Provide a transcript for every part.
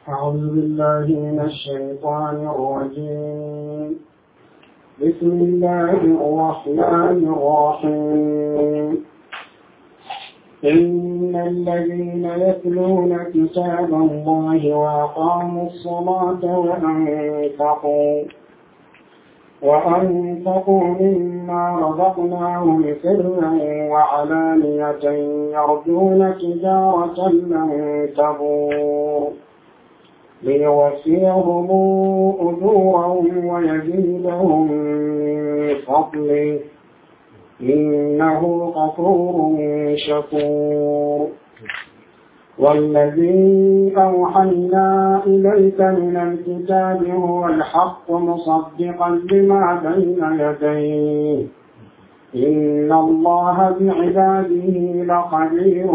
أعوذ بالله من الشيطان الرجيم بسم الله الرحمن الرحيم إن الذين يتلون كتاب الله وأقاموا الصلاة وأنفقوا وأنفقوا مما رزقناهم سرا وعلانية يرجون تجارة لن تبور ليوفيهم أجورهم ويزيدهم من فضله إنه غفور شكور والذي أوحينا إليك من الكتاب هو الحق مصدقا لما بين يديه إن الله بعباده لخبير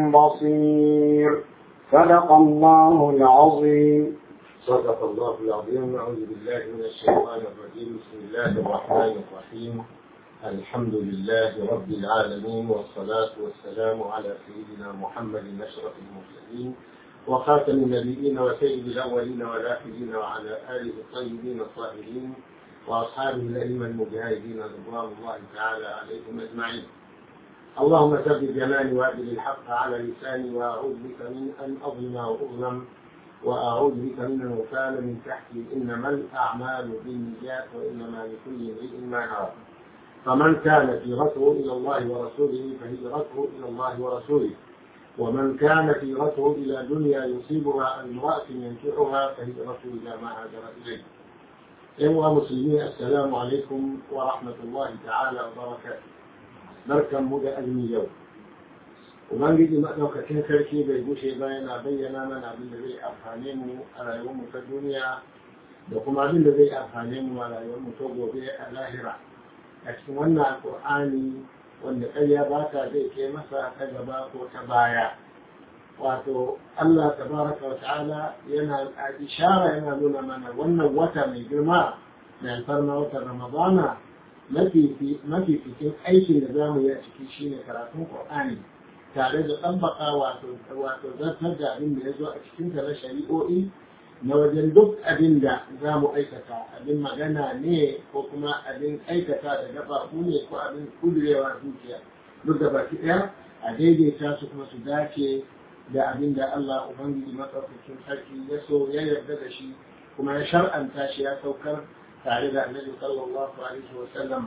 بصير صدق الله العظيم صدق الله العظيم أعوذ بالله من الشيطان الرجيم بسم الله الرحمن الرحيم الحمد لله رب العالمين والصلاة والسلام على سيدنا محمد أشرف المرسلين وخاتم النبيين وسيد الأولين والآخرين وعلى آله الطيبين الطاهرين وأصحابه الأئمة المجاهدين رضوان الله تعالى عليهم أجمعين اللهم ثبت جمالي وأدل الحق على لساني وأعوذ بك من أن أظلم وأظلم وأعوذ بك من أن أغتال من تحتي إنما الأعمال بالنيات وإنما لكل امرئ ما نوى فمن كان هجرته إلى الله ورسوله فهجرته إلى الله ورسوله ومن كانت هجرته إلى دنيا يصيبها أو امرأة ينكحها فهجرته إلى ما هاجر إليه أيها المسلمين السلام عليكم ورحمة الله تعالى وبركاته barkan mu da azumi yau ubangiji maɗaukakin sarki bai gushe ba yana bayyana mana abin da zai amfane mu a rayuwar mu ta duniya da kuma abin da zai amfane mu a rayuwar mu ta gobe a lahira a cikin wannan alƙur'ani wanda ƙarya ba ta zai kai masa ta gaba ko ta baya wato Allah tabaraka wa ta'ala yana ishara yana nuna mana wannan wata mai girma mai alfarma watan ramadana mafi cikin aikin da za mu yi a ciki shine karatun Qur'ani tare da ɗabbaka wato wato zartar da abin da ya zo a cikin na shari'o'i na wajen duk abin da za mu aikata abin magana ne ko kuma abin aikata da gabaku ne ko abin kudurewa zuciya duk da baki ɗaya a daidaita su kuma su dace da abin da Allah Ubangiji matsaukakin sarki ya so ya yarda da shi kuma ya shar'anta shi ya saukar tare da annabi sallallahu alaihi wa sallam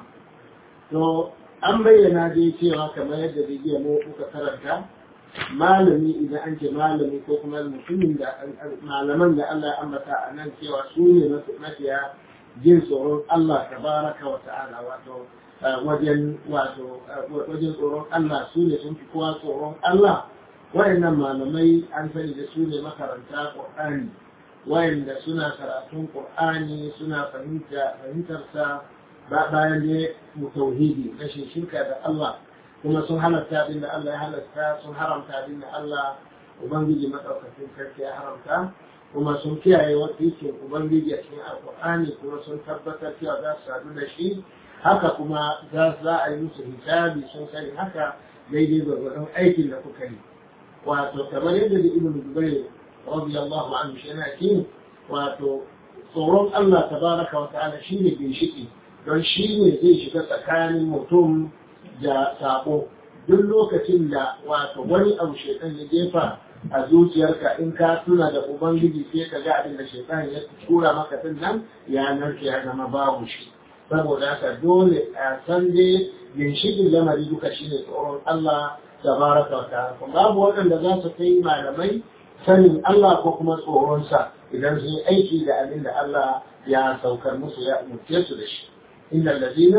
to an bayyana dai cewa kamar yadda da jiya mu muka karanta malami idan an ce malami ko kuma mutumin da malaman da Allah ya ambata a nan cewa su ne mafiya jin tsoron Allah tabaraka wa ta'ala wato wajen wato wajen tsoron Allah su ne sun fi kowa tsoron Allah wayannan malamai an sani da su ne makaranta Qur'ani wayanda suna karatun Qur'ani suna fahimtarsa bayan da mu tauhidi rashin shirka da Allah kuma sun halatta abin da Allah ya halatta sun haramta abin da Allah Ubangiji maɗaukakin sarki ya haramta kuma sun kiyaye wakilcin Ubangiji a cikin Alƙur'ani kuma sun tabbatar cewa za su sadu da shi haka kuma za a yi musu hisabi sun sani haka daidai gwargwadon aikin da kuka yi wato kamar yadda da Ibn Zubair radiyallahu anhu shi yana kin wato tsoron Allah tabaraka wa ta'ala shine ginshiki don shi ne zai shiga tsakanin mutum da sabo duk lokacin da wato wani abu shaitan ya jefa a zuciyarka in ka tuna da ubangiji sai ka ga abin da shaitan ya tura maka din nan ya narke ya zama babu shi saboda haka dole a san dai ginshikin lamari duka shine tsoron Allah tabaraka wa ta'ala babu waɗanda za su kai malamai sanin Allah ko kuma tsoronsa idan sun yi aiki da abin da Allah ya saukar musu ya umurce su da shi إن الذين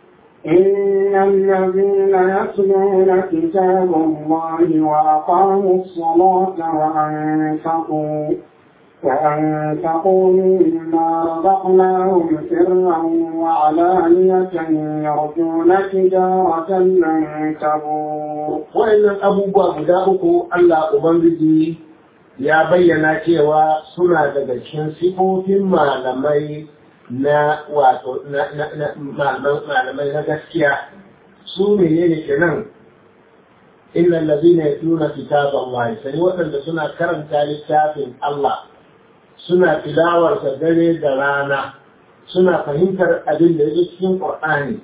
إن الذين يتلون كتاب الله وأقاموا الصلاة وأنفقوا وأنفقوا مما رزقناهم سرا وعلانية يرجون تجارة لن تبور وإن أبو بكر الله أبنجي ya bayyana cewa suna daga cikin sifofin malamai na wato malamai na gaskiya su ne ne kenan illa allazina yatluna kitaba Allah sai waɗanda suna karanta littafin Allah suna tilawarsa dare da rana suna fahimtar abin da yake cikin Qur'ani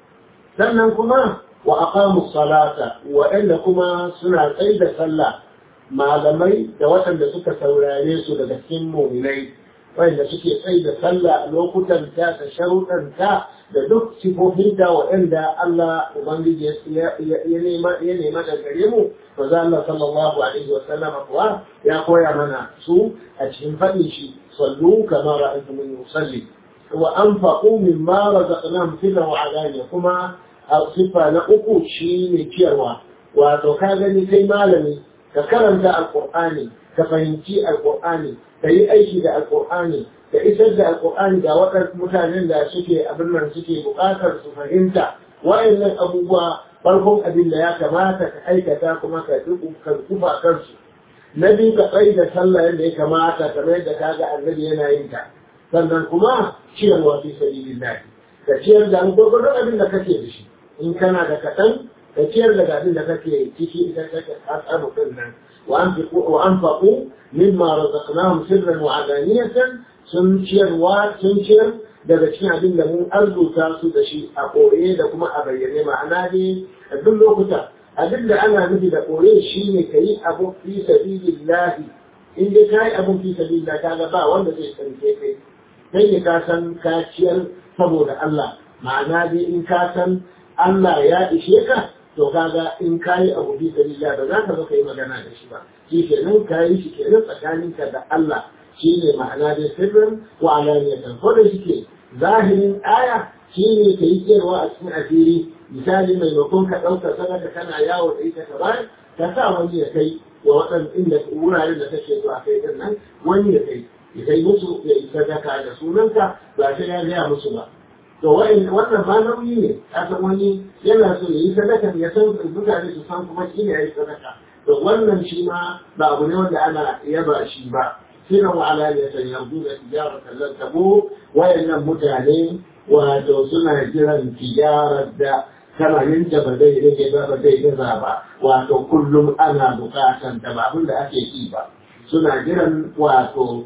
sannan kuma wa aqamu salata waɗanda kuma suna tsaye da sallah malamai da waɗanda suka saurare su daga cikin mu'minai waɗanda suke tsaye da sallah a lokutan ta da sharuɗan ta da duk sifofin da waɗanda Allah Ubangiji ya nema da gare mu to za Allah sallallahu alaihi wa sallam kuwa ya koya mana su a cikin faɗin shi sallu kama ra'aytumuni usalli wa anfaqu mimma razaqnahum sirran wa alaniya kuma a sifa na uku shine ciyarwa wato ka gani kai malami ka karanta alqur'ani ka fahimci alqur'ani ka yi aiki da alqur'ani ka isar da alqur'ani ga waɗansu mutanen da suke abin nan suke buƙatar su fahimta wayannan abubuwa farkon abin da ya kamata ka aikata kuma ka kufa kansu na biyu ka tsaye da sallah yadda ya kamata kamar yadda kaga annabi yana yin ta sannan kuma ciyarwa fi sabilillah ka ciyar da gurgurdan abin da kake da shi in kana da kaɗan ka ciyar da abin da kake ciki ita kake tsaro din nan wa anfaqu mimma razaqnahum sirran wa alaniyatan sun ciyarwa sun ciyar daga cikin abin da mun arzuta su da shi a koye da kuma a bayyane ma'ana ne a duk lokuta abin da ana nufi da koye shi ne ka yi abu fi sabilillahi in dai ka yi abun fi sabilillah kaga ba wanda zai karfe kai kai ne ka san ka ciyar saboda Allah ma'ana dai in ka san Allah ya ishe ka to kaga in ka yi abu fi sabilillah ba za ka zo ka yi magana da shi ba shi kenan ka yi shi kenan tsakaninka da Allah shi ne ma'ana dai sirrin wa alaniyatan ko da shike zahirin aya shi ne ka yi cewa a cikin asiri misali maimakon ka ɗauka sadaka kana yawo da ita ka bayar ka sa wani ya kai wa waɗanda inda wuraren da kake zuwa kai din nan wani ya kai ya kai musu ya yi sadaka da sunanka ba sai ya gaya musu ba to wannan ma nauyi ne kasan wani yana so ya yi sadaka ya san mutane su san kuma shi ne ya yi sadaka to wannan shi ma ba abu ne wanda ana yaba shi ba siran wa alaliyatan yanzu da tijaratan lan tabu wayannan mutane wato suna jiran tijarar da kamarin da ba zai rage ba ba zai gaza ba wato kullum ana bukatan ta ba abin da ake yi ba suna jiran wato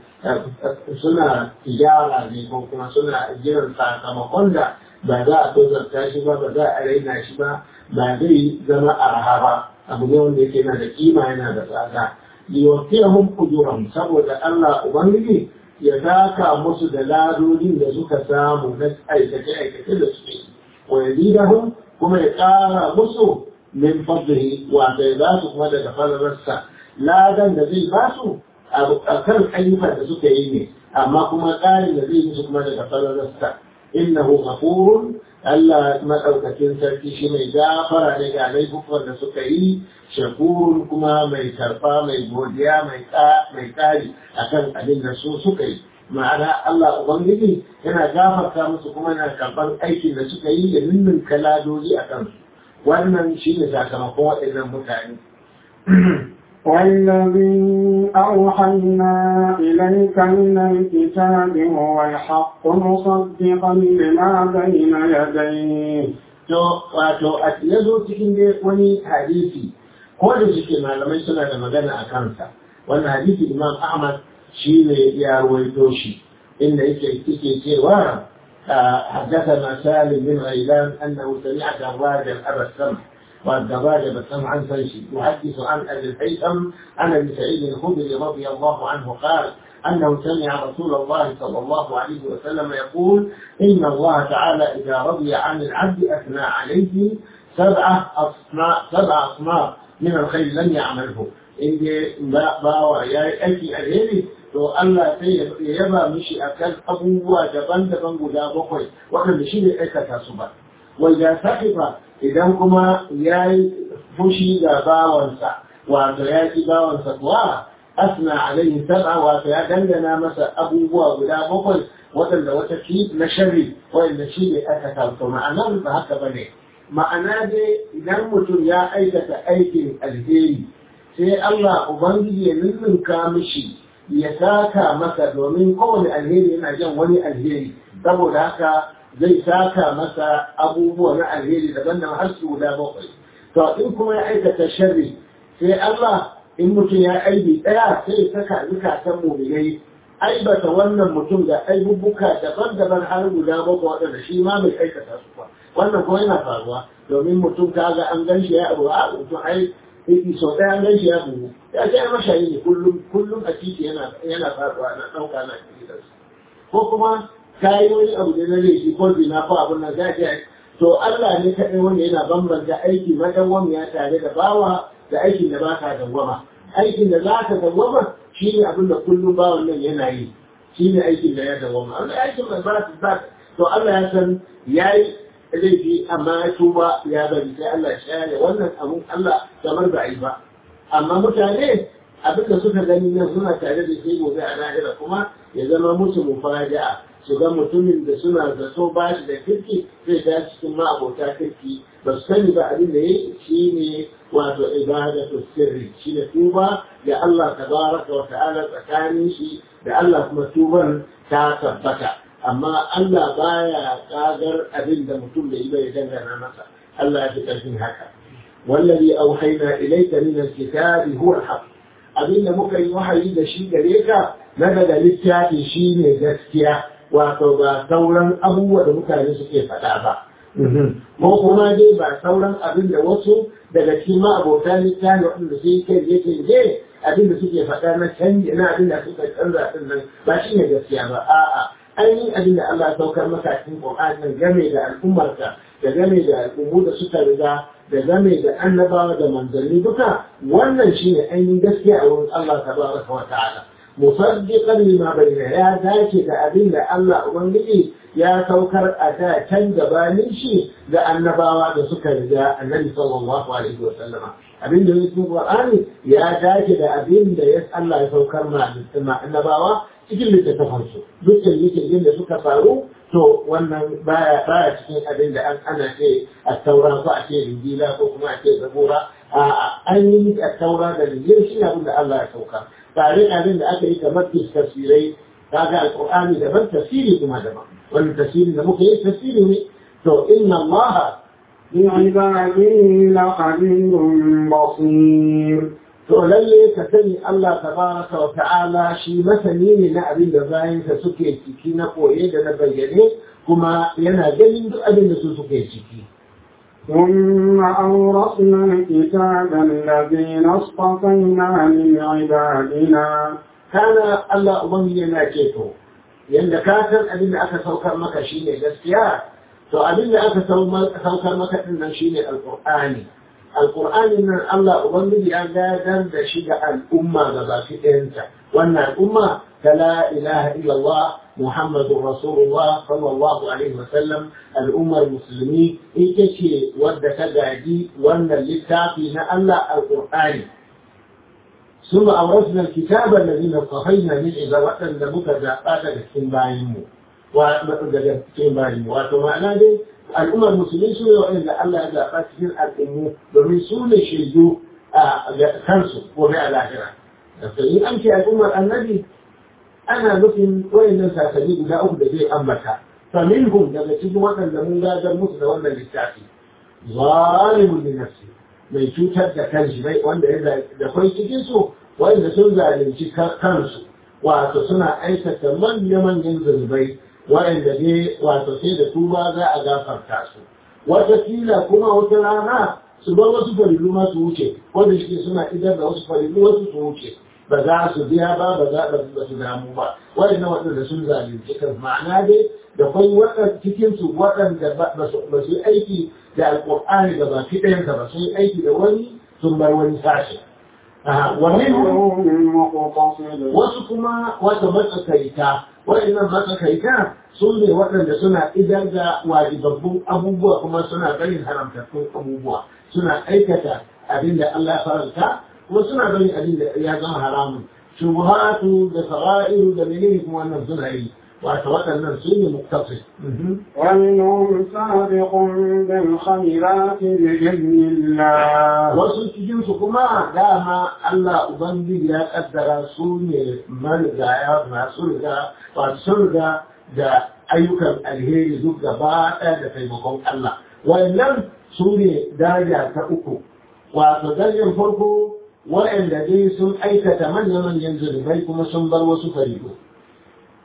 suna tijara ne ko kuma suna jiran sakamakon da ba za a tozarta shi ba ba za a raina shi ba ba zai zama arha ba abu ne wanda yake yana da kima yana da tsada liwafiyahum ujurahum saboda Allah ubangiji ya daka musu da ladodin da suka samu na aikace aikace da suke wa yazidahum kuma ya ƙara musu min fadlihi wa bai za su kuma daga falalarsa ladan da zai ba su a kan ayyukan da suka yi ne amma kuma ƙarin da zai musu kuma daga falalarsa innahu ghafurun Allah maɗaukakin sarki shi mai gafara ne ga laifukan da suka yi shakurun kuma mai karfa mai godiya mai ƙari akan abin da su suka yi ma'ana Allah Ubangiji yana gafarta musu kuma yana karɓar aikin da suka yi da ninnin kaladoji a kansu wannan shi ne sakamakon waɗannan mutane والذي أوحينا إليك من الكتاب هو الحق مصدقا لما بين يديه to wato a ya zo cikin dai wani hadisi ko da suke malamai suna da magana a kansa wannan hadisi imam ahmad shi ne ya ruwaito shi inda yake yake cewa حدثنا سالم بن غيلان انه سمع دراجا ابا السمح والدراجة بالسمع عن فيشي يحدث عن ابي الهيثم عن ابي سعيد الخدري رضي الله عنه قال انه سمع رسول الله صلى الله عليه وسلم يقول ان الله تعالى اذا رضي عن العبد اثنى عليه سبعه اصناف سبع اصناف من الخير لم يعمله in dai bawa ya yi aiki alheri to Allah sai ya yaba mishi akan abubuwa daban-daban guda bakwai waɗanda shi ne aikata su ba wanda sahiba idan kuma ya yi fushi ga bawansa wato ya ki bawansa kuwa asna alaihi sab'a wato ya dangana masa abubuwa guda bakwai waɗanda wata fi na sharri waɗanda shi ne aikata su ma'anar ba haka bane ma'ana dai idan mutum ya aikata aikin alheri sai Allah Ubangiji ya ninninka mishi ya saka masa domin kowane alheri yana jan wani alheri saboda haka zai saka masa abubuwa na alheri daban da har su guda bakwai to in kuma ya aikata sharri sai Allah in mutum ya aibi ɗaya sai ya saka zukatan muminai aibata wannan mutum da aibubuka daban-daban har guda bakwai waɗanda shi ma bai aikata su ba wannan kuma yana faruwa domin mutum ka ga an gan shi ya abu a mutum ai sau ɗaya an gan shi ya bugu ya ce ya mashayi ne kullum kullum a titi yana yana faruwa na ɗauka na gidansu ko kuma ka yi wani abu da na laifi ko zina ko abin nan za ka to Allah ne kaɗai wanda yana bambanta aiki madawwamiya tare da bawa da aikin da ba ka dawwama aikin da za ka dawwama shi ne abin da kullum bawan nan yana yi shi ne aikin da ya dawwama wanda aikin da ba su ba to Allah ya san ya yi laifi amma ya tuba ya bari sai Allah ya share wannan abun Allah kamar ba a yi ba amma mutane abin da suka gani nan suna tare da shi gobe a lahira kuma ya zama musu mufaja'a su ga mutumin da suna zato ba shi da kirki zai ta cikin ma'abota kirki ba su sani ba abin da ya shi ne wato ibadatu sirri shi ne tuba da Allah tabaraka wa ta'ala tsakanin shi da Allah kuma tuban ta tabbata amma Allah baya kagar abin da mutum da bai dangana masa Allah ya fi karfin haka wallazi auhayna ilayka min alkitabi huwa alhaq abin da muka yi wahayi da shi gare ka na daga littafi shine gaskiya wato ba sauran abubuwa da mutane suke faɗa ba. Ko kuma dai ba sauran abin da wasu daga cikin ma'abota littafi waɗanda sai kai je kai je abin da suke faɗa na canji na abin da suka canza din nan ba shi ne gaskiya ba. A'a ainihin abin da Allah ya saukar maka cikin Qur'ani game da al'ummarka da game da al'ummu da suka riga da game da annabawa da manzanni duka wannan shine ainihin gaskiya a wurin Allah tabaraka wa ta'ala. مصدقا لما بين يا ذاك أبين الله أبنجي يا توكر أتا تنجباني شيء لأن نباوا بسكر ذا النبي صلى الله عليه وسلم أبين ده اسمه القرآن يا ذاك أبين ده يسأل الله يتوكر مع مع النباوا cikin littattafansu dukkan littattafin da suka faru to wannan baya baya cikin abin da an ana ce a taura ko a ce rinjila ko kuma a ce zabura a an yi a taura da rinjil shi abin da Allah ya sauka tare abin da aka yi kamar tafsirai kaga alqur'ani daban tafsiri kuma daban wannan tafsiri da muka yi tafsiri ne to inna allaha بعباده لخبير بصير to lalle ka sani Allah tabaraka wa ta'ala shi masani ne na abin da bayansa suke ciki na koye da na bayyane kuma yana ganin duk abin da su suke ciki ثم أورثنا الكتاب الذين اصطفينا من عبادنا kana Allah ubangiji yana ce to yanda ka san abin da aka saukar maka shine gaskiya to abin da aka saukar maka din nan shine alqur'ani alqur'ani nan Allah ubangiji ya gadar da shi ga al'umma ga baki ɗayanta wannan al'umma ta la ilaha illallah muhammadur rasulullah sallallahu alaihi wasallam al'ummar musulmi ita ce wadda ta gaji wannan littafi na Allah alqur'ani ثم أورثنا الكتاب الذين اصطفينا من عبادة لبك زعبات الكين بايمو وكين بايمو ومعنى دي الأمة المسلمين سوى وإن الله زعبات كين الأمو ومن سوى شيدو كنسو وبيع الآخرة فإن أنت الأمة النبي أنا نفهم وإن ننسى سبيل لا أبدا زي أمتها فمنهم لما تجي وطن لمن لا جرمت ولا للتعفي ظالم لنفسه mai cutar da kanshi bai wanda ya da kwai cikin su wanda sun zalunci kansu wato suna aikata manya-manyan zunubai waɗanda ne wato sai da tuba za a gafarta su wata kila kuma wata rana su bar wasu farilu ma su wuce wanda shi suna idar da wasu farilu wasu su wuce ba za su biya ba ba za ba su damu ba waɗannan waɗanda sun zalunci kan ma'ana dai da kwai waɗanda cikin su waɗanda ba su yi aiki da alƙur'ani da baki ɗayansa ba sun yi aiki da wani sun bar wani sashi wasu kuma wata matsakaita waɗannan matsakaita sun ne waɗanda suna idar da wajibabbun abubuwa kuma suna ganin haramtattun abubuwa suna aikata abin da Allah ya faranta kuma suna ganin abin da ya zama haramun shubuhatu da sara'iru da menene kuma wannan suna yi wato waɗannan su ne muktafi ومنهم سابق بالخيرات بإذن الله wasu cikinsu kuma dama Allah Ubangiji ya kaddara su ne marigaya masu riga wato sun riga da ayyukan alheri duk gaba ɗaya da taimakon Allah wayannan su ne daraja ta uku wato darajar farko waɗanda dai sun aikata manya-manyan zunubai kuma sun bar wasu farido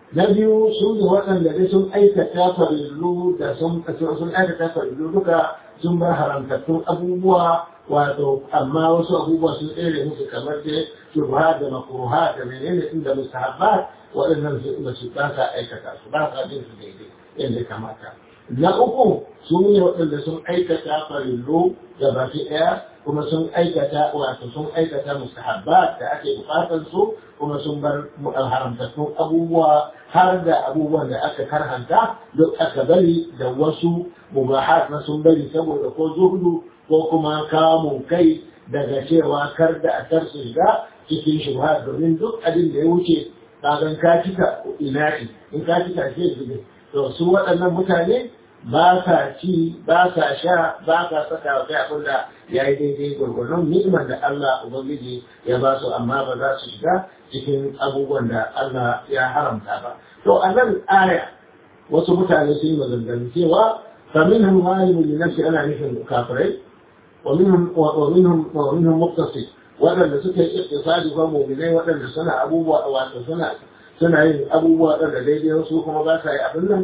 na biyu su ne waɗanda dai sun aikata farillu da sun sun aikata farillu duka sun bar haramtattun abubuwa wato amma wasu abubuwa sun tsere musu kamar dai shubha da makruha da menene inda mustahabbat waɗannan su ba su ba sa aikata su ba sa bin su daidai yadda kamata na uku su ne waɗanda sun aikata farillu da baki ɗaya kuma sun aikata wato sun aikata mustahabbat da ake bukatar su kuma sun bar haramtattun abubuwa har da abubuwan da aka karhanta duk aka bari da wasu mubahat na sun bari saboda ko zuhudu ko kuma kamun kai daga cewa kar da a tar su shiga cikin shubha domin duk abin da ya wuce kagan ka cika ina'i in ka cika shi zube to su waɗannan mutane ba sa ci ba sa sha ba sa saka wa kai abin da ya yi daidai gwargwadon ni'imar da Allah Ubangiji ya ba su amma ba za su shiga cikin abubuwan da Allah ya haramta ba. To a nan aya wasu mutane sun yi maganganu cewa faminhum zalimun li nafsi ana nufin kafirai wa minhum wa minhum wa minhum muqtasid waɗanda suka yi iktisadi ko mu'minai waɗanda suna abubuwa wato suna suna yin abubuwa ɗan da daidai wasu kuma ba sa yi abin nan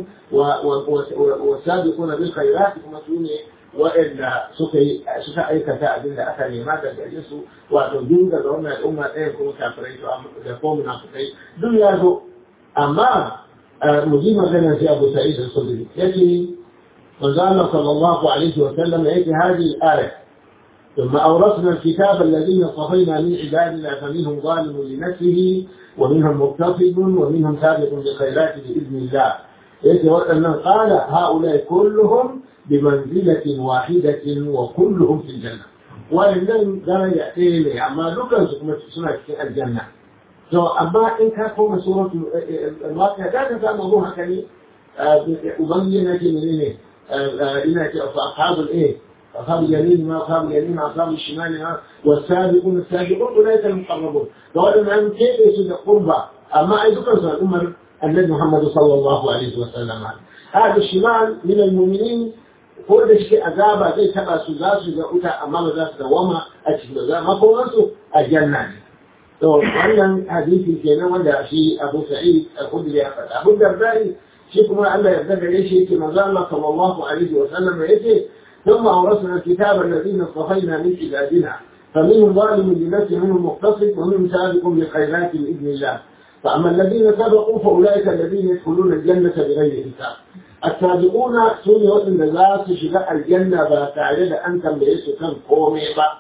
wa sabiquna bil khairat kuma su ne waɗanda suka yi suka aikata abin da aka nema da gare su wato duk daga wannan al'umma ɗaya kuma kafirai to da ko munafikai duk ya zo amma mu ji magana sai Abu Sa'id al-Khudri yace manzo Allah sallallahu alaihi wa sallam yake hadhihi al-aya ثم أورثنا الكتاب الذين اصطفينا من عبادنا فمنهم ظالم لنفسه ومنهم مقتصد ومنهم سابق بالخيرات بإذن الله يتوأن قال هؤلاء كلهم بمنزلة واحدة وكلهم في الجنة وإن درجة إليه أما لكن سنة في الجنة تو أما إن كان هو سورة الواقع كان كان موضوع كني أبين لك من إيه إنك أصحاب الإيه أصحاب اليمين ما أصحاب اليمين أصحاب الشمال ما والسابقون السابقون أولئك المقربون فقالوا أن كيف يسد قربة أما أي ذكر سنة أمر النبي محمد صلى الله عليه وسلم هذا الشمال من المؤمنين ko da shi azaba zai taba su za su ga wuta amma ba za su dawama a cikin za makomansu a janna ne to wannan hadisi kenan wanda shi Abu Sa'id al-Khudri ya faɗa Abu Dardai shi kuma Allah ya yarda gare shi yake manzo Allah sallallahu alaihi wa sallam yace ثم أورثنا الكتاب الذين اصطفينا من عبادنا فمنهم ظالم لنفسه منهم مقتصد ومنهم سابق بالخيرات بإذن الله فأما الذين سبقوا فأولئك الذين يدخلون الجنة بغير حساب السابقون سوني وطن ذات شجاع الجنة فتعرض أن تنبئس كان قومي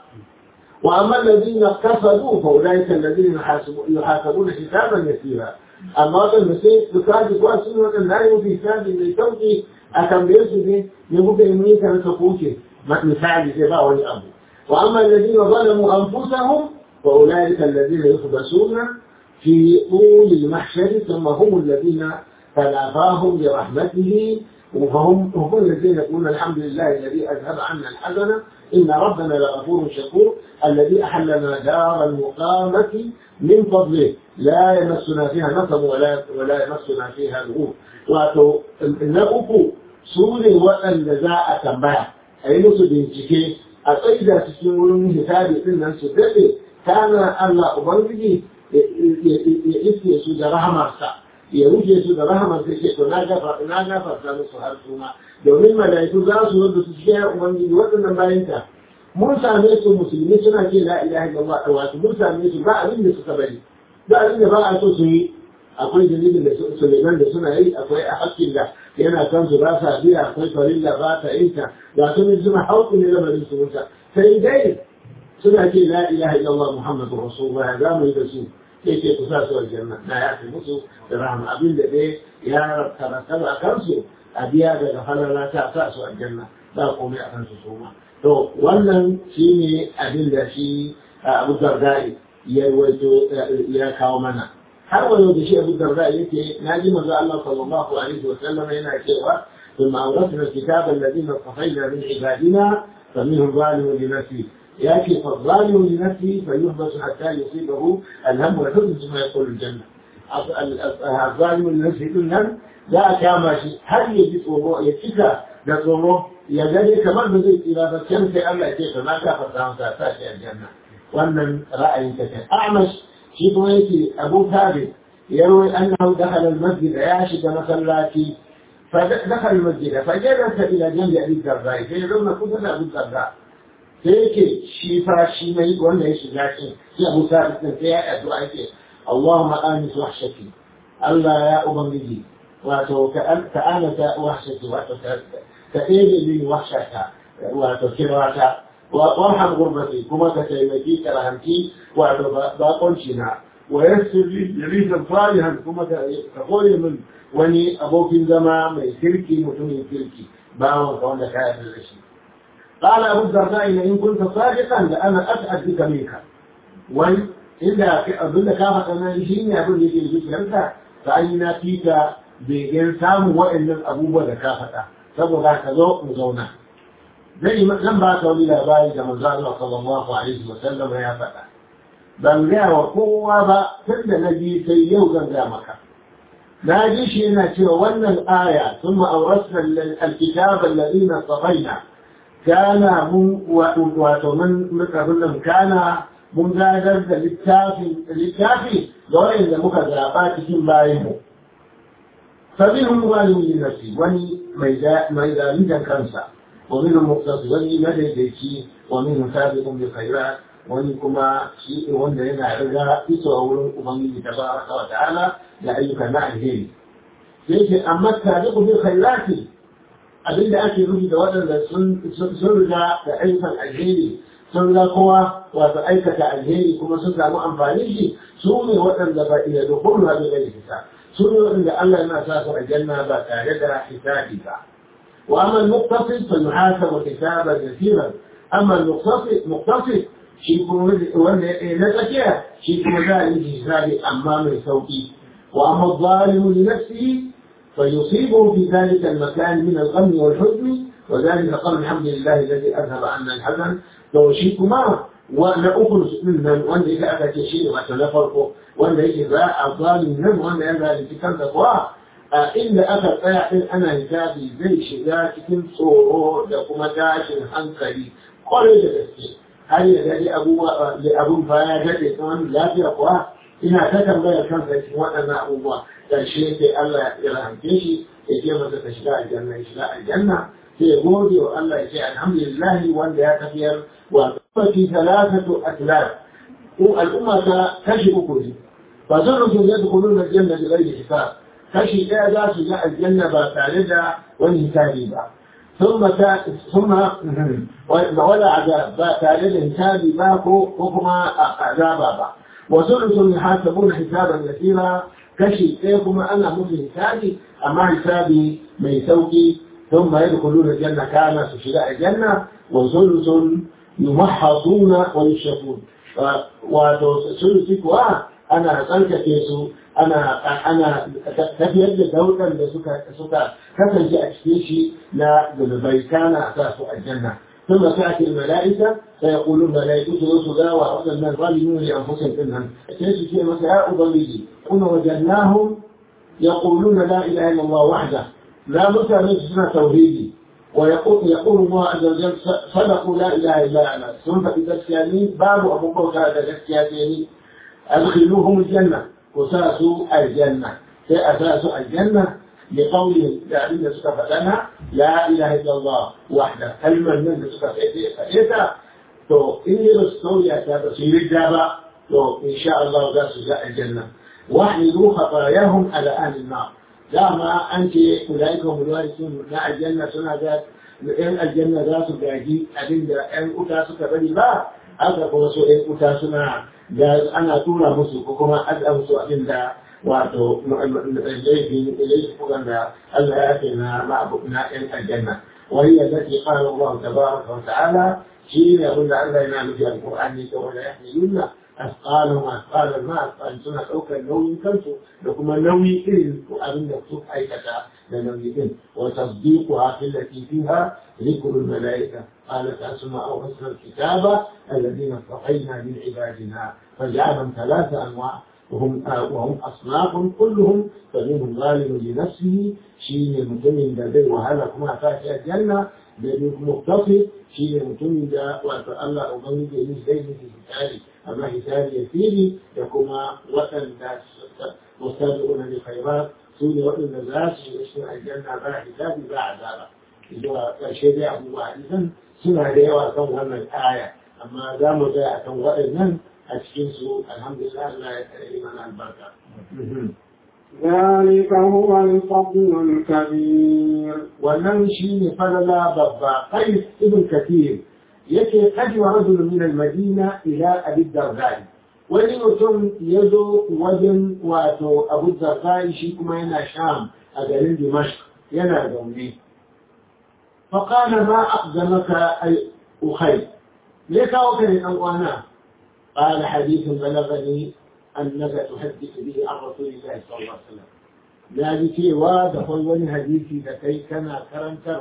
وأما الذين اقتصدوا فأولئك الذين يحاسبون حسابا يسيرا أما وطن المسيح تكاد واسن وطن لا يوفي حساب لتوفي أتنبئس به يبقى يميك أن تقوشي مثال سباع ولأبو وأما الذين ظلموا أنفسهم فأولئك الذين يخبسون في طول المحشر ثم هم الذين تلافاهم برحمته وهم هم الذين يقولون الحمد لله الذي أذهب عنا الحزن إن ربنا لغفور شكور الذي أحلنا دار المقامة من فضله لا يمسنا فيها نصب ولا ولا يمسنا فيها لغوب واتو نأكو سوري وأن جزاء تنبيه أي نسو بنتكي أقيد تسنون هتابي إن سدده كان الله أبنجي يئسي سود رحمة ya rufe su da rahamar sai ce to na gafa na gafarta musu har su ma domin malaiku za su wanda su cikin ya ubangiji waɗannan bayan ta mun same su musulmi suna ce la ilaha illallah a wasu mun same su ba abin da suka bari ba abin da ba a so su yi akwai dalilin da suleiman da suna yi akwai a hakkin da yana kan su ba sa biya akwai farilla ba ta yin ta ga su ne suna hauku ne lamarin su musa sai dai suna ce la ilaha illallah muhammadu rasulullah za mu yi da su sai ce ku sa su aljanna na ya fi musu da rahama abin da dai ya tarattaba a kansu a biya daga falala ta sa su aljanna ba komai a kansu su ma to wannan shine abin da shi abu dardai ya waito ya kawo mana har wayo da shi abu dardai yake na ji manzo Allah sallallahu alaihi wa sallam yana cewa ثم أورثنا الكتاب الذين اصطفينا من عبادنا فمنهم ظالم لنفسه يأتي فالظالم لنفسه فيحبس حتى يصيبه الهم والحزن ثم يدخل الجنة الظالم لنفسه كلهم لا كما شيء هل يجد وضوء يتكى لصوره يجري كمان بزيت إلى فكان في الله يتكى ما كافر سامسا تاتي الجنة wannan ra'ayin ta kai Ahmad shi kuma yake Abu Thabit يروي أنه دخل المسجد يعشق مسلاتي فدخل المسجد فجلس إلى جنب أبي الدرداء فيقولون كنت أبو الدرداء فيك شيفا شيمي ولا ايش لكن يا أبو ثابت يا أدعاء اللهم آنس وحشتي الله يا أبنجي wato ka anata wahshati wato ka ɗebe min wahshata wato kirwata warham gurbati kuma ka taimaki karahanci wato bakonci na wa yassir li jalisan salihan kuma ka kore min wani abokin zama mai kirki mutumin kirki bawon ka wanda ka yarda da shi قال أبو الدرداء إن كنت صادقا لأنا أسعد بك منك وإن إذا أظن كافة أنا يجيني أقول لك الفكرة فأين فيك begen samun waɗannan abubuwa da ka faɗa saboda ka zo mu zauna zai zan ba ka wani labari da manzo Allah sallallahu alaihi wa sallam ya faɗa ban gaya wa kowa ba tun da na ji sai yau zan gaya maka na ji shi yana cewa wannan aya sun ma'aurasna alkitab alladhina safaina kana mun wato mun nan kana mun gadar da littafi littafi ga wanda muka zaɓa cikin bayanmu فمنهم ظالم لنفسه وني ميزان كنسا ومنهم مقتصد وني مديديكي ومنهم سابق بالخيرات وني كما شيء وند هنا عرجا إسوى أولون أمامي تبارك وتعالى لأيك نعجل ليش أما السابق بالخيرات abin da ake rufi da waɗanda sun riga da ayyukan alheri sun ga kowa wato aikata alheri kuma sun samu amfani shi su ne waɗanda ba iya da kullu da gani hisab سنة إن الله ما سافر الجنة بكاردة حسابك وأما المقتصد فيحاسب حسابا يسيرا أما المقتصد مقتصد شيء نزكية شيء ذلك حساب أمام صوتي وأما الظالم لنفسه فيصيبه في ذلك المكان من الغم والحزن وذلك قال الحمد لله الذي أذهب عنا الحزن لو شيء ما wanda uku din nan wanda yake aka ce shi ne wato na farko wanda yake za a zalim nan wanda ya zalunci kansa kuwa a inda aka tsaya din ana hisabi zai shiga cikin tsoro da kuma tashin hankali kwarai da gaske har ya daɗe abubuwa da abun fa ya daɗe tsawon lafiya kuwa ina ta tambayar kansa cikin waɗannan abubuwa ƙarshe sai Allah ya rahamce shi ya ce masa ka shiga aljanna ya shiga aljanna sai ya gode wa Allah ya ce alhamdulillah wanda ya tafiyar wa ummati thalathatu atlab ko al'umma ta kashi uku ne fa zarru yadkhuluna aljanna bi ghairi hisab kashi ɗaya za su ga aljanna ba tare da wani hisabi ba ثم ثم ولا عذاب با tare da hisabi ba ko ko kuma azaba ba وثلث يحاسبون حسابا يسيرا kashi ɗaya kuma ana musu hisabi amma hisabi mai sauki ثم يدخلون الجنة كان في شراء الجنة وثلث يمحضون ويشركون وثلث كوا أنا تلك كيسو أنا أنا تفيد دولا لسكا سكا كفن جاء تشتيشي لا ذنبي كان أساس الجنة ثم تأتي الملائكة فيقولون ملائكة رسلا وأرسل الناس ظالمون لأنفسهم إنهم كيف شيء مساء ضميري كنا وجدناهم يقولون لا إله إلا الله وحده لا متى سنة توحيدي ويقول يقول الله عز وجل صدقوا لا اله الا انا ثم في تسكياني باب ابو بكر هذا تسكياني ادخلوهم الجنه وساسوا الجنه في اساس الجنه لقول الذين سكفتنا لا اله الا الله وحده كلمه من سكفتها تو اني بستوريا كبصير الجابه تو ان شاء الله ذا الجنه واحملوا خطاياهم على اهل النار dama an ce ulaika hum sun na aljanna suna ga yan aljanna za su gaji abin da yan uta suka bari ba haka kuma so yan uta suna ga ana tura musu ko kuma aza musu abin da wato laifin laifukan da Allah ya ce na ma'abu na yan aljanna وهي التي قال الله تبارك وتعالى شيء أقول الله ينام في القرآن ولا يحملون أثقالهم أثقال ما أثقال سنة أوكا نوي كنتو لكم نوي إذن وأبن نكتب أي كتا لنوي إذن وتصديقها في التي فيها ذكر الملائكة قالت أسماء أوصل الكتاب الذين اصطفينا من عبادنا فجعلهم ثلاثة أنواع وهم وهم أصناف كلهم فمنهم ظالم لنفسه شيء متمن لديه وهلك ما فات الجنة da duk muktafi shi ne mutumin da wato Allah ubangiji ya zai miki hitari amma hitari ya fili da kuma waɗanda mustabi'una bi khairat su ne waɗanda za su yi cikin aljanna ba hisabi ba azaba zuwa ƙarshe dai abubuwa hadisan suna da yawa kan wannan aya amma za mu tsaya akan waɗannan a cikin su alhamdulillah Allah ya yi mana albarka ذلك هو الفضل الكبير wannan shi ne falala babba qais ibn kathir yake kajwa rajul min al-madina ila abi dardai wani mutum ya zo wajen wato abu dardai shi kuma yana sham a garin dimashq yana zaune فقال ما أقدمك أي أخي ليك وكان أنوانا قال حديث بلغني أنك تحدث به عن رسول الله صلى الله عليه وسلم ذلك ودخل ولي حديثي لكي كان كرنكر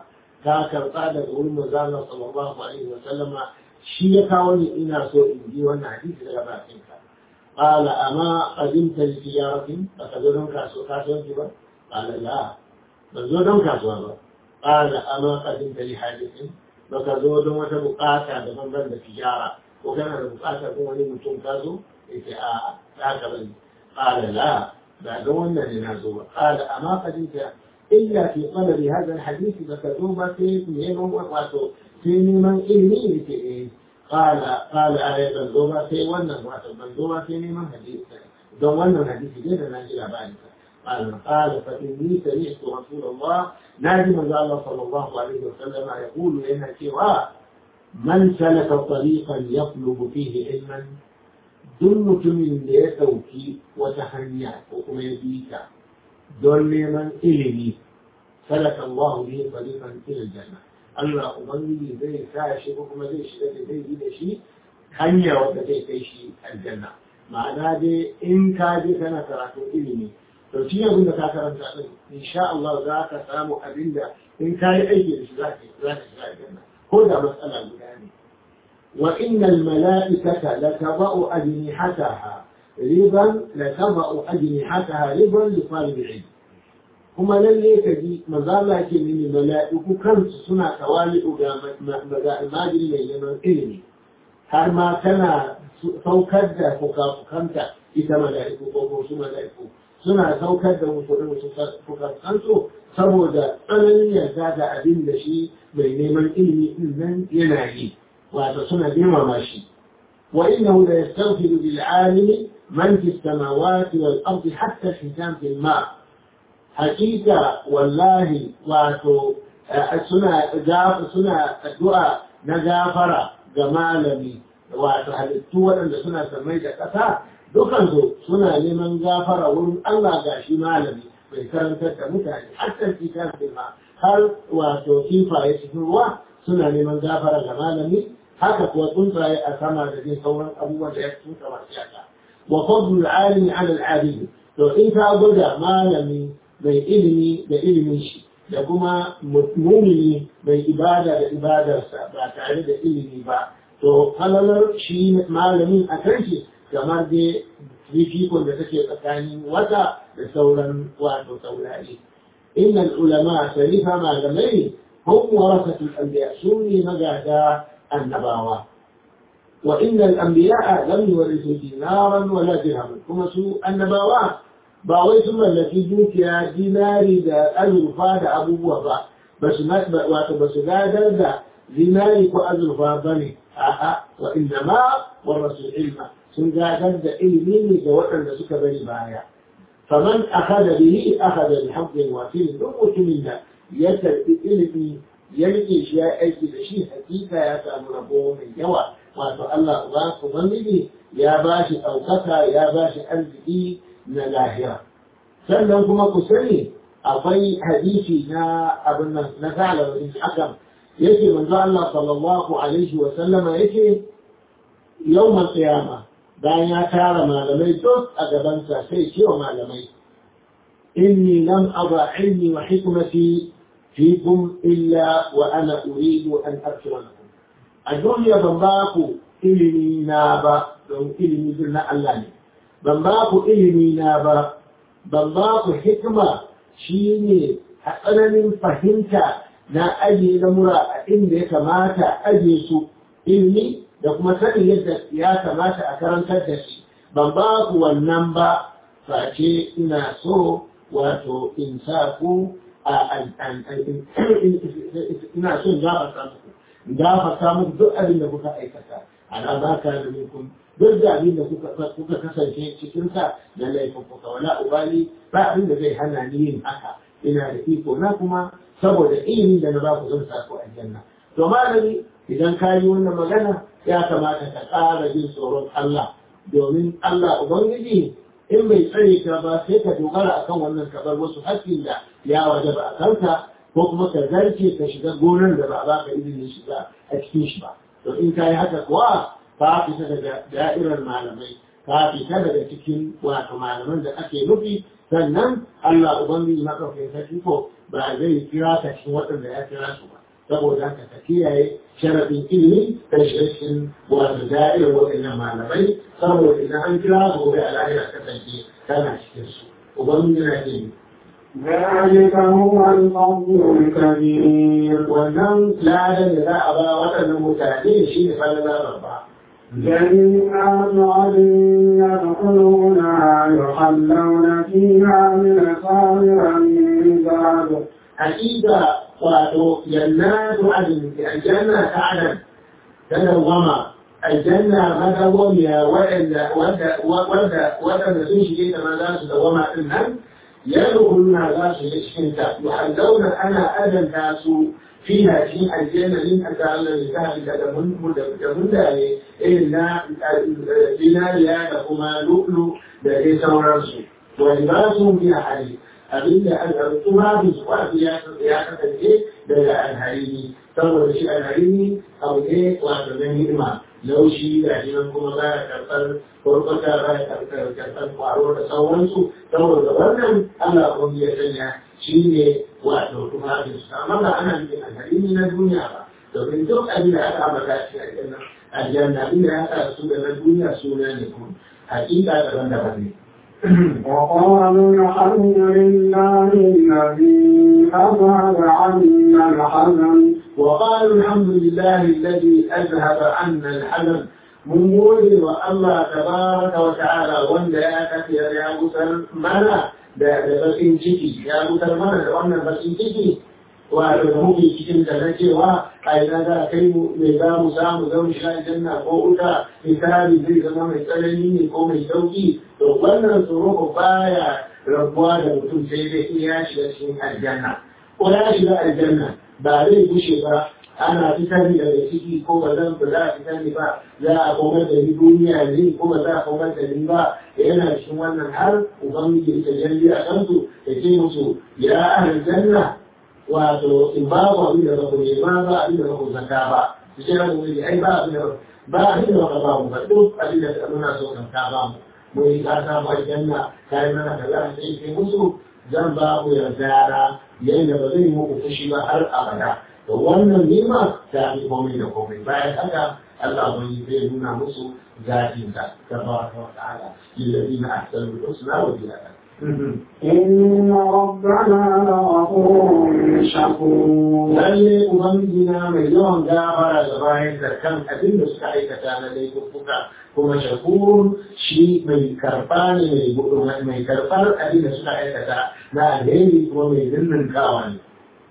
وكاكر قال يقول مزال صلى الله عليه وسلم شيك ولي إنا سوء إنجي وانا حديث لغباتك قال أما قدمت لتجارة فقدرون كاسو كاسو جبا قال لا بزودون كاسو هذا قال أما قدمت لحاجة فقدرون وتبقاتا دفن تجارة وكان بقاتا كون mutum ka zo yake a haka bane qala la ba ga wannan ne nazo ba qala amma qadinta illa fi talabi hadha alhadith da ka zo ba sai neman wato sai neman ilmi yake eh qala qala ay ban zo ba sai wannan wato ban zo ba sai neman hadisi don wannan hadisi ne da na ji labarin قال قال فإني سمعت رسول الله نادم الله صلى الله عليه وسلم يقول لنا سواه من سلك طريقا يطلب فيه علما duk mutumin da ya ɗauki wata hanya ko kuma ya bi ta don neman ilimi sadaka Allah bihi tariqan ila janna Allah ubangiji zai sa shi ko kuma zai shiga da zai yi da shi hanya wadda zai kai shi aljanna ma'ana dai in ka je kana karatu ilimi to shi abin da ka karanta din insha Allah za ka samu abin da in ka yi aiki da shi za ka shiga aljanna ko da matsala guda ne وإن الملائكة لتضع أجنحتها رضا لتضع أجنحتها رضا لطالب العلم kuma lalle ka ji mazala ke mini mala'iku kansu suna tawali'u ga majiri mai neman ilimi har ma tana saukar da fukafukanta ita mala'iku ko ko su mala'iku suna saukar da musu fukafukansu saboda tsananin yarda da abin da shi mai neman ilimi din nan yana yi وتصنع بما ماشي وإنه لا يستغفر بالعالم من في السماوات والأرض حتى الحيتان في الماء حقيقة والله واتو سنة جاف سنة الدعاء نجافرة جمالني wato halittu waɗanda suna sammai da ƙasa dukansu suna neman gafara wurin Allah ga shi malami mai karantar da mutane hatta kitan ma har wato kifaye cikin ruwa suna neman gafara ga malami haka kuwa tsuntsaye a sama da zai sauran abubuwan da ya tsuntsa masu yaka wa fadlul alimi ala al to in ka gwada malami mai ilimi da ilimin shi da kuma mumini mai ibada da ibadarsa ba tare da ilimi ba to halalar shi malamin a kan shi kamar dai fifikon da take tsakanin wata da sauran wato taurari innal ulama sarifa malamai hum warasatul anbiya sunni magada النبوة وإن الأنبياء لم يورثوا دينارا ولا درهما كما سوء النبوة باوي ثم التي جوتيا ديناري دا أزرفا دا أبو وفا بس ما واتو بس غادر دا ديناري كو أزرفا بني آآ وإنما ورثوا العلم sun gadar da ilimi ne ga waɗanda suka bari baya faman akhadha bihi akhadha bi haqqin wafir duk mutumin da ya karbi ilimi ya rike shi ya aiki da shi hakika ya samu rabo mai yawa wato Allah ba ku ubangiji ya ba shi ɗaukaka ya ba shi arziki na lahira sannan kuma ku sani akwai hadisi na abin nan na ta'ala bin hakam yake manzo Allah sallallahu alaihi wa sallama yake yawmal qiyama bayan ya tara malamai duk a gabansa sai ce wa malamai inni lam aba ilmi wa hikmati فيكم إلا وأنا أريد أن أغفر لكم الدنيا بمباكو إلمي نابا لو إلمي ذلنا الله بمباكو إلمي نابا بمباكو حكمة شيني أنا من فهمت na ajiye lamura a inda ya kamata ajiye su ilmi da kuma sanin yadda ya kamata a karantar da shi ban ba ku wannan ba face ina so wato in sa ku a ina so in gafarta muku gafarta muku duk abin da kuka aikata ana ba ka da minkum duk da abin da kuka kasance cikin sa na laifuka wala ubali ba abin da zai hana ni yin haka ina da iko na kuma saboda ilimin da na ba ku zan sa ku aljanna to malami idan ka yi wannan magana ya kamata ka ƙara jin tsoron Allah domin Allah Ubangiji in bai tsare ka ba sai ka dogara akan wannan ka bar wasu haƙƙin da ya waje ba a kanka ko kuma ka zarce ka shiga gonar da ba a baka izinin shiga a cikin shi ba to in ka yi haka kuwa ka fita daga da'irar malamai ka fita daga cikin wato malaman da ake nufi sannan Allah Ubangiji maɗaukakin sarki ko ba zai kira ka cikin waɗanda ya kira su ba saboda haka ka kiyaye sharafin ilimi da shirin wato da'irar waɗannan malamai saboda idan an kira su gobe a lahira kasance kana cikin su ubangiji na ce ذلك هو الفضل الكبير wannan ladan da za a ba waɗannan mutane shi ne falala babba جنات عدن يدخلونها يحلون فيها من أساور من ذهب hakika wato jannatu adin aljanna ta adam ta dawama aljanna madawamiya waɗanda waɗanda waɗanda sun shige ta ma za su dawama din nan yadkhuluna za su yi cikin ta yuhallawna ana adanta su fiha cikin aljanna min Allah ya ta da mun da mun da ne irin na dinariya da kuma lu'lu da dai sauransu wa libasu fiha hadith abinda tufafin su kwafi ya kasance daga alharini saboda shi alharini abu ne wato na ni'ima laushi da shi nan kuma za a karɓar kurkuta za a karɓar kwaro da sauransu saboda wannan Allah kuma ya sanya shi ne wato tufafin su amma ba ana nufin alharini na duniya ba domin duk abin da aka ambata shi a aljanna inda ya haɗa su da na duniya suna ne kuma hakika daban-daban ne وقالوا الحمد لله الذي أذهب عنا الحزن وقالوا الحمد لله الذي أذهب عنا الحزن من gode wa Allah tabaraka wa ta'ala wanda ya tafiya ya gutar mana da bakin ciki ya gutar mana da wannan bakin ciki wato da muke cikin da na cewa a ina za a kai mu mai za mu samu zama sha janna ko wuta misali zai zama mai tsanani ne ko mai sauki to wannan tsoro ko baya rabuwa da mutum sai dai in ya shiga cikin aljanna ko ya shiga aljanna ba zai gushe ba ana fitar daga ciki ko ba zan ba za a fitar ni ba za a komar da ni duniya ne ko ba za a komar da ni ba yana cikin wannan har ubangiji ta jalli a kansu ya ce musu ya ahal janna wato in ba ku abin da ba ku nema ba abin da ba ku zaka ba su ce ran wani ai ba abin da ba abin da ba ba mu ba duk abin da muna so kan ka ba mu mu yi ka samu aljanna kai mana kaza sai ke musu zan ba ku yarda yayin da ba zai muku fushi ba har abada to wannan nima ta fi komai da komai bayan haka Allah bai zai nuna musu zatin sa tabaraka wa ta'ala lillazina ahsanu al-husna wa ziyada إن ربنا لغفور شكور lalle ubangijina mai yawan gafara da bayan da kan abin da suka aikata na laifuka kuma shakur shi mai karba ne mai karbar abin da suka aikata na alheri kuma mai zinnin kawa ne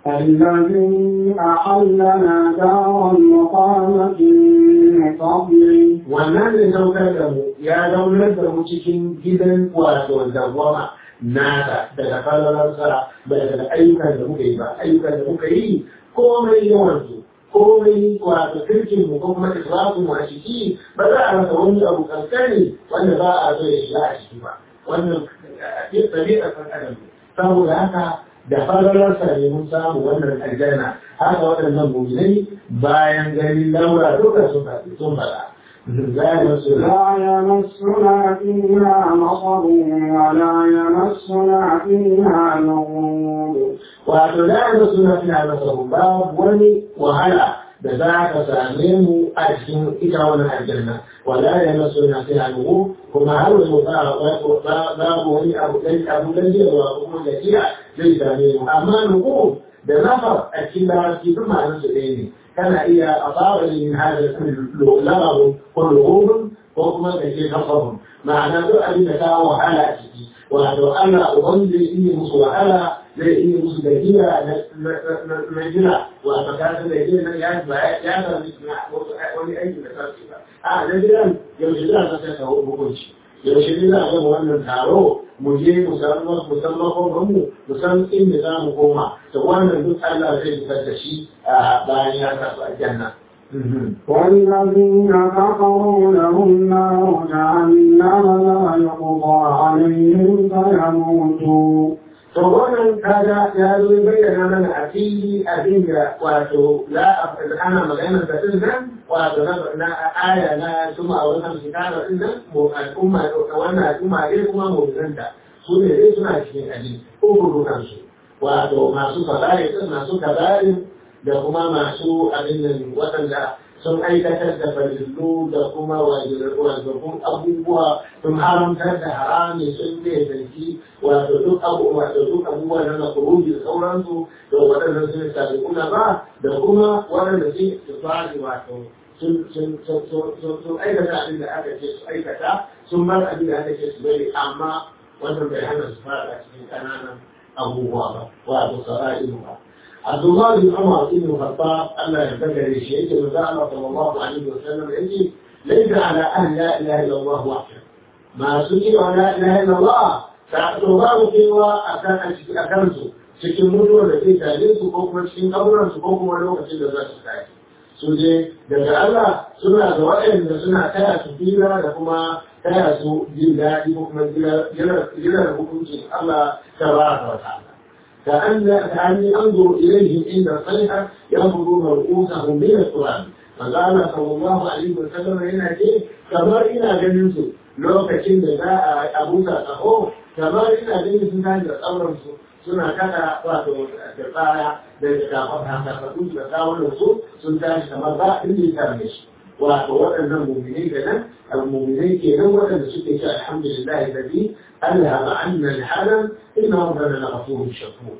الذي أحلنا دار المقامة من فضله wannan da saukar da mu ya zaunar da mu cikin gidan wato dawwama nasa daga falalarsa ba daga ayyukan da muka yi ba ayyukan da muka yi komai yawan su komai wato kirkin mu ko kuma islamu mu a ciki ba za a rasa wani abu kankani wanda ba a so ya shiga a ciki ba wannan ɗabi'ar ɗan adam saboda haka da falalarsa ne mun samu wannan aljanna haka waɗannan mu'minai bayan ganin laura duka sun faɗi sun faɗa لا يمسنا لا يمسنا فيها نصب ولا يمسنا فيها لغوب wato la yamsuna fiha nasab babu wani wahala da za ka same mu a cikin ita wannan aljanna wala yamsuna fiha lughub kuma har wasu ba babu wani abu dan abu dan jewa kuma gajiya zai same mu amma lughub da nafar a cikin larabci duk ma'anar su ɗaya ne kana iya a fara yin hada lamarin ko lugurin ko kuma ka ce nafahun ma'ana duk abin da ka wahala a ciki wato Allah uban zai iya musu wahala zai iya musu gajiya na jira wato ka san da jira nan ya ba ya sami wani aiki da sarki ba a na jiran yaushe za ka sai ka hukunci yaushe ne za a gama wannan taro mu je mu san mu san makomanmu mu san inda za mu koma to wannan duk Allah zai fitar da shi bayan ya tafi aljanna والذين كفروا لهم نار جهنم لا يقضى عليهم فيموتوا to wannan kaga ya zo bayyana mana a fili abin da wato la ana magana da din nan wato na aya na kuma a wannan shekara din nan mu al'umma wannan al'umma dai kuma mu zanta su ne dai suna cikin abin ko gudunan su wato masu kabari masu kabari da kuma masu abin nan waɗanda sun aikatar da farillu da kuma wajibun abubuwa sun haramtar da harami sun ne zarki wato duk abubuwa da duk abubuwa na na kuruji da sauransu da waɗanda sun sabi kuna ba da kuma waɗanda sun su fari wato sun aikata abin da aka ce su aikata sun bar abin da aka ce su bari amma wannan bai hana su fara cikin ƙananan abubuwa ba wato sara'ilu ba عبد الله بن عمر بن الخطاب ألا ينبغي لشيء وزعم صلى الله عليه وسلم يجي ليس على أهل لا إله إلا الله وحده ما سئل عن لا إله إلا الله فأتوباب سوى أكنسو cikin mutuwar da zai tare su ko kuma cikin kaburan su ko kuma lokacin da za su tashi su je daga Allah suna da waɗanda suna taya su fira da kuma taya su jin daɗi ko kuma jirar hukuncin Allah ta ba wa ta'ala كأن كأني أنظر إليهم عند الصيحة ينظرون رؤوسهم من التراب فقال صلى الله عليه وسلم هنا كيف كما إنا جنسو لو كتن دا أبوسا أخو كما إنا جنسو ناجر أمرسو suna kada wato da tsaya da kafin hankafatu da kawunan su sun tashi kamar ba inda ya tarbe shi wato waɗannan muminai kenan al-muminai kenan waɗanda suke ce alhamdulillah alladhi alhama anna al-halam innahu kana ghafurur shakur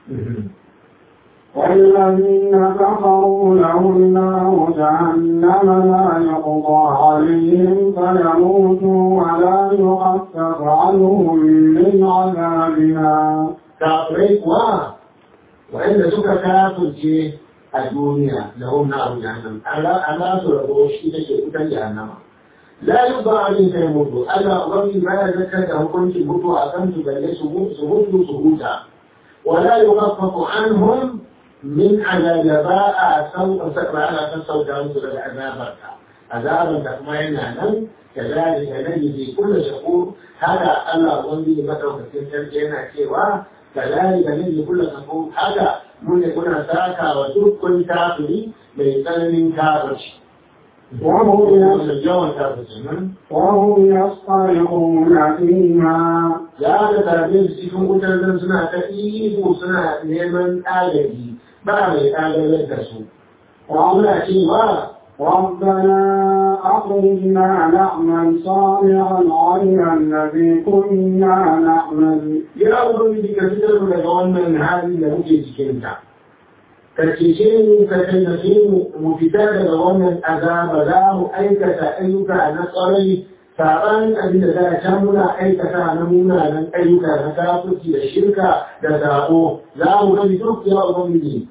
والذين كفروا لهم نار جهنم لا يقضى عليهم فيموتوا ولا يخفف عنهم من عذابها kafirai kuwa wa'anda suka kafirce a duniya da hum na abu jahannam Allah su rabo shi da ke wutan jahannama la yubba alin kai mutu Allah ubangi baya zakar da hukunci mutu a kan su balle su mutu su huta wala yukhaffafu anhum min azaba a sauka sakra ala kan sauka musu daga azabarka azaban da kuma yana nan كذلك نجزي كل شكور هذا الله أبنجي مدعو في yana cewa. كذلك نجد كل كفور هذا من يكون ساكا وترك كل كافر بيتنن كافر وهم الجوان كافر وهم يصطرخون فيها لا تتابين سيكون قتل سنة تأييد سنة نيمن آلهي بعد آلهي لكسو وعمنا شيء ربنا أخرجنا نعمل صالحا غير الذي كنا نعمل ya ubangiji ka fitar mu daga wannan hali da muke cikinta ka cece mu ka tallafe mu mu fita daga wannan azaba za mu aikata ayyuka na tsarai saɓanin abin da za a can muna aikata na munanan ayyuka na kafirci da shirka da zaɓo za mu gani duk ya ubangiji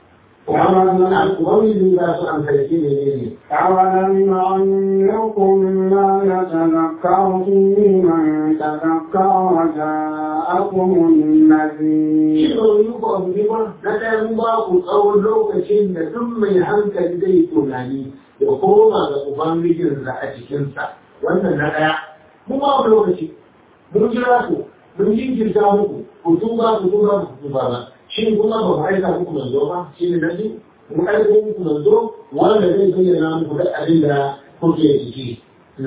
ubangiji za su amfani ne ne أولم نعمركم ما يتذكر فيه من تذكر وجاءكم النذير shi ba yi ku abu ne ba na ɗaya mun ba ku tsawon lokacin da duk mai hankali zai tunani da koma ga ubangijinsa a cikinsa wannan na ɗaya mun ba ku lokaci mun jira ku mun jinkirta muku ku tuba ku tuba ku tuba ba shi kuma ba mu aika muku manzo ba shi ne na biyu mun aika muku manzo wanda zai bayyana muku da abin da kuke ciki.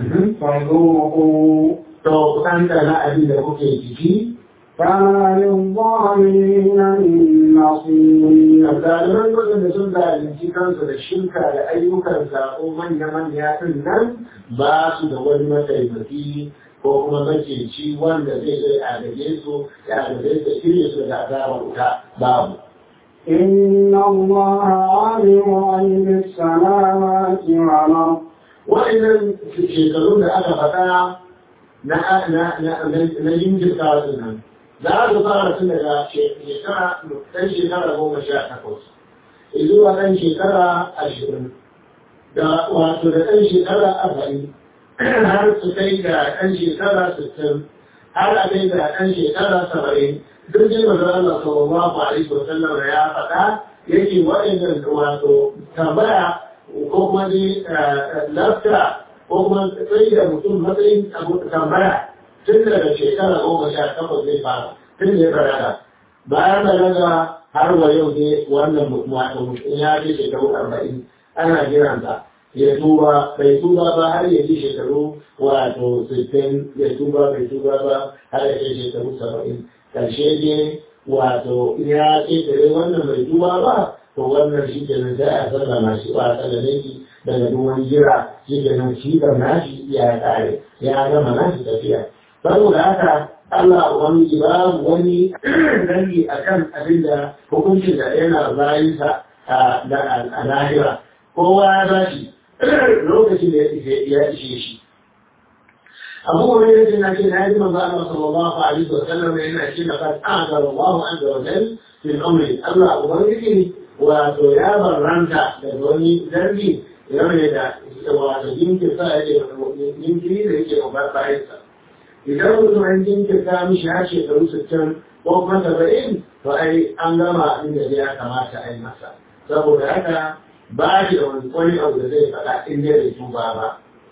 فذوقوا To ku ɗanɗana abin da kuke ciki فما للظالمين من نصير Zaliman waɗanda sun zalunci kansu da shirka da ayyukan zaɓo manya-manya ɗin nan ba su da wani mataimaki ko kuma maceci wanda zai zai agaje su ya agaje su shirye su da azabar wuta babu. إن الله عالم غيب السماوات والأرض wa'annan shekarun da aka faɗa na jinkirta su nan za su fara tun daga shekara ɗan shekara goma sha takwas zuwa ɗan shekara ashirin da wato da ɗan shekara arba'in har su kai ga ɗan shekara sittin har a kai ga ɗan shekara saba'in duk dai maza Allah sallallahu alaihi wa sallam ya faɗa yake waɗannan wato tambaya ko kuma dai lafta ko kuma tsaye da mutum matsayin tambaya tun daga shekara goma sha takwas zai fara tun da ya balaga bayan balaga har wa yau ne wannan mutum ya ce shekaru arba'in ana jiransa ya tuba bai tuba ba har ya ji shekaru wato sittin ya tuba bai tuba ba har ya ce shekaru saba'in karshe ne wato ya ce da wannan bai tuba ba to wannan shi ke nan sai a sallama shi ba a sallame shi daga duk wani jira shi ke nan shi kan nashi ya kare ya gama nashi tafiya saboda haka Allah wani babu wani dangi akan abin da hukuncin da yana bayinsa a lahira kowa ya ba shi lokacin da ya ishe shi abu wani yake na ce na yi manzo Allah sallallahu alaihi wa sallam yana ce da kan azza Allahu azza wa jal fil amri Allah ubangiji wato ya barranta da wani zargi game da wato jinkirta yake jinkiri da yake ubar bayansa idan mutum an jinkirta mishi har shekaru sittin ko kuma saba'in to ai an gama abin da ya kamata a yi masa saboda haka ba shi da wani abu da zai faɗa in dai bai tuba ba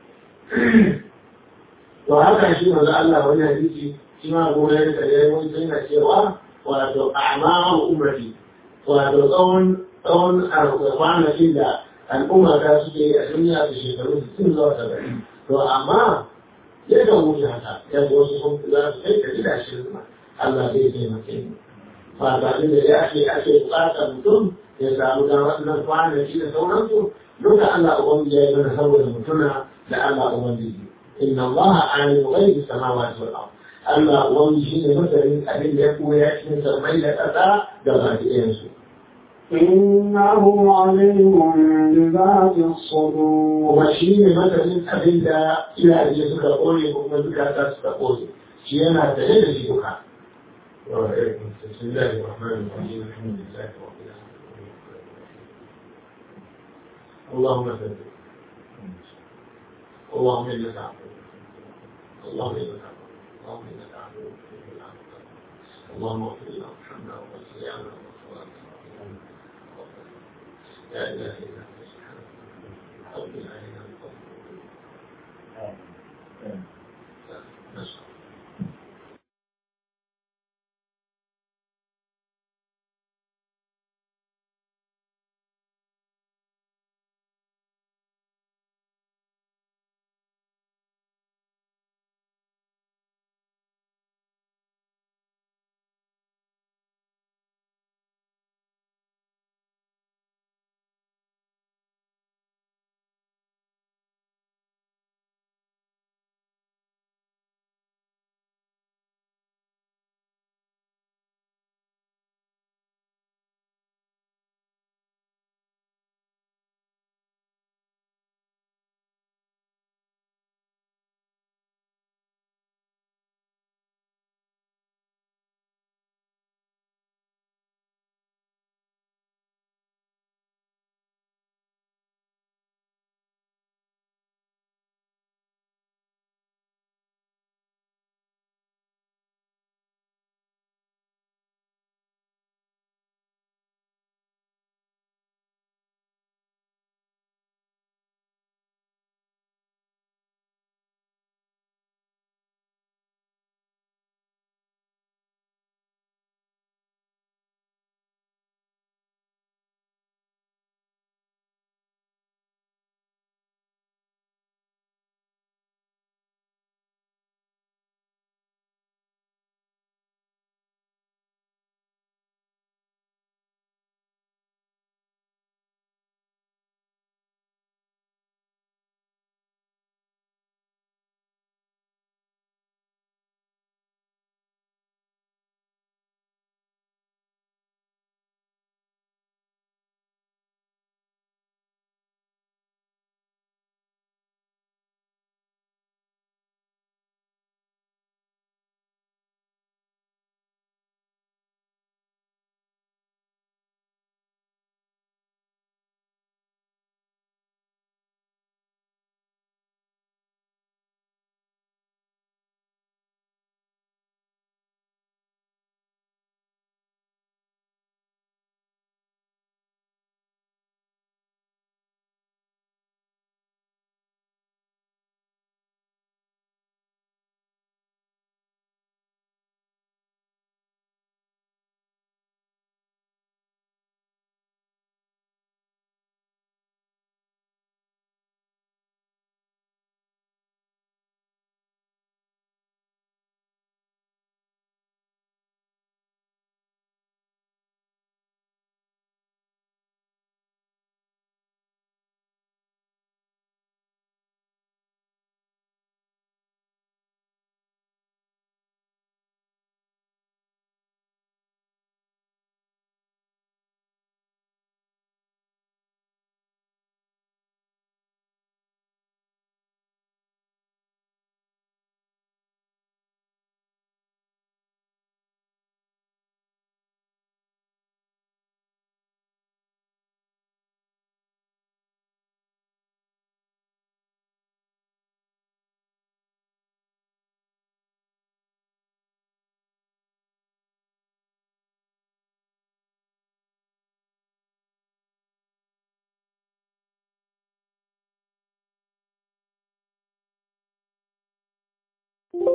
to haka shi manzo Allah wani hadisi shi ma gona ya da yayi wani yana cewa wato a'maru ummati wato tsawon tsawon kwanakin da al'umma ta suke yi a duniya da shekaru sun zuwa saba'in to amma ya kan wuce haka ya ga wasu sun za su kai ɗari da ashirin ma Allah zai taimake mu ba ba da ya ce ake buƙatar mutum ya samu da waɗannan kwanaki da sauransu duka Allah ubangiji ya yi mana saboda mutuna da Allah ubangiji inna Allah alim ghaibi samawati wal ard Allah ubangiji shine masarin abin da ya koya cikin sarmai da ƙasa da baki ɗayan su إنه عليم بذات الصدور kuma shi ne masanin abin da iyaye suka kore ko kuma zukata suka kore shi yana tare da shi duka بسم الله الرحمن الرحيم الحمد لله رب العالمين اللهم ثبت اللهم انك عفو اللهم انك عفو اللهم انك عفو تحب العفو اللهم اغفر لنا وارحمنا واغفر لنا لا اله الا انت سبحانك ربنا علينا بفضلك نسأل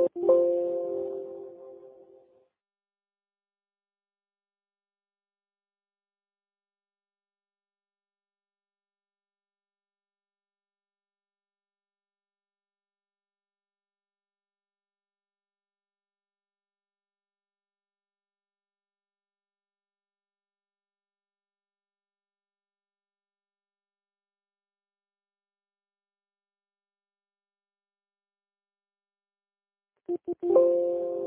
Thank you.